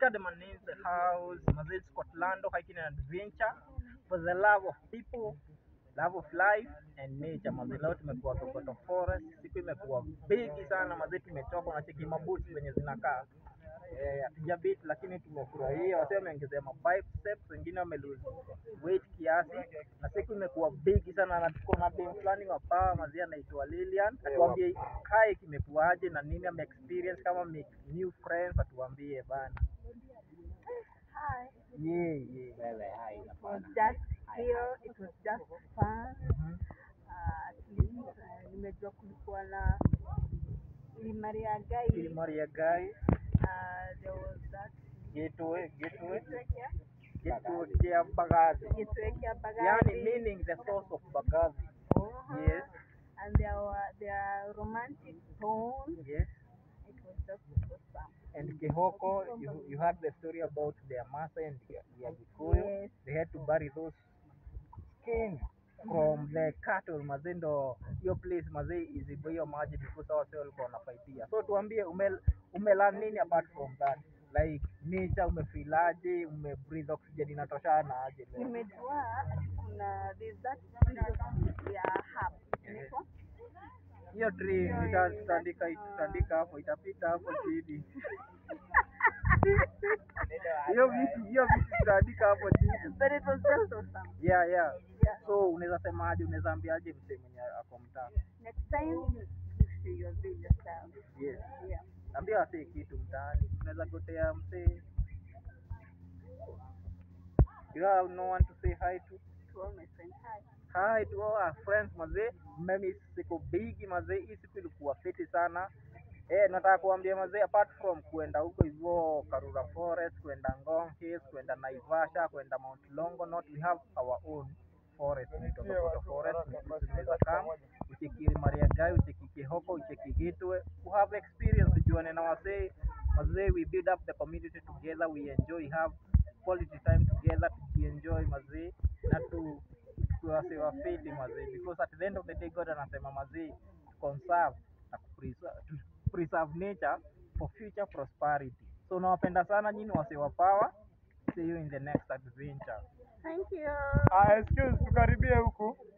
the Manin's house, Mazil Scotland, hiking and adventure for the love of people, love of life and nature. Mazil leo tumekuwa Kokoto Forest, siku imekuwa bigi sana mazil, tumechoka na cheki mabuti zenye zinakaa eh, hatuja beat lakini tumefurahia. Wasee wameongezea ma biceps, wengine wame lose weight kiasi, na siku imekuwa bigi sana, na tuko na dem fulani wa power mazee, anaitwa Lilian, atuambie kai kimekuwaje na nini ame experience kama make new friends, atuambie bana. Hi. Yeah, yeah. Wewe hai It was hapana. just here, it was just fun. Mhm. Uh, at least uh, nimejua kulikuwa na Limaria Gai. Kilimaria guy, Uh, there was that gateway, gateway, Gateway gateway ya Bagazi. Gateway ya Bagazi. Yani meaning the source of Bagazi. Uh-huh. Yes, And there were there are romantic tones. yes. It was just it was fun. And Kihoko, you, you heard the story about their Maasai and their their Gikuyu. Yes. They had to bury those skins from the cattle mazendo hiyo place mazee izibo hiyo maji because wase walikuwa wanafaitia so tuambie ume umelearn nini apart from that like nature umefilaje umebreathe oxygen inatoshana aje leo Nimejua kuna there's that species ya herb. Inaitwa? hiyo tree nita- tutaandika tutaandika hapo itapita hapo chini hiyo vitu hiyo vitu tutaandika hapo chini But it was just awesome. yeah yeah Yeah. so unaweza semaje unaweza ambiaje msee mwenye ako mtaa Next time, make sure you're doing yourself. yes Yeah. ambia wasee kitu mtaani unaweza gotea msee you have no one to say hi to To all my friends, hi. hi to all our friends mazee mimi siku bigi mazee hii siku ilikuwa fiti sana eh nataka kuambia mazee apart from kuenda huko hivyo Karura Forest kuenda Ngong Hills kuenda Naivasha kuenda Mount Longonot we have our own forest inaitwa Kokoto Forest unaweza kama ucheki Maria Gai ucheki Kihoko ucheki Gateway who have experience tujuane na wasee mazee we build up the community together we enjoy have quality time together tukienjoy mazee na tu tuwasiwa fiti mazee because at the end of the day God anasema mazee conserve na kupreserve to preserve nature for future prosperity so nawapenda sana nyinyi wasiwa power see you in the next adventure Thank you. Ah, excuse tukaribie huku.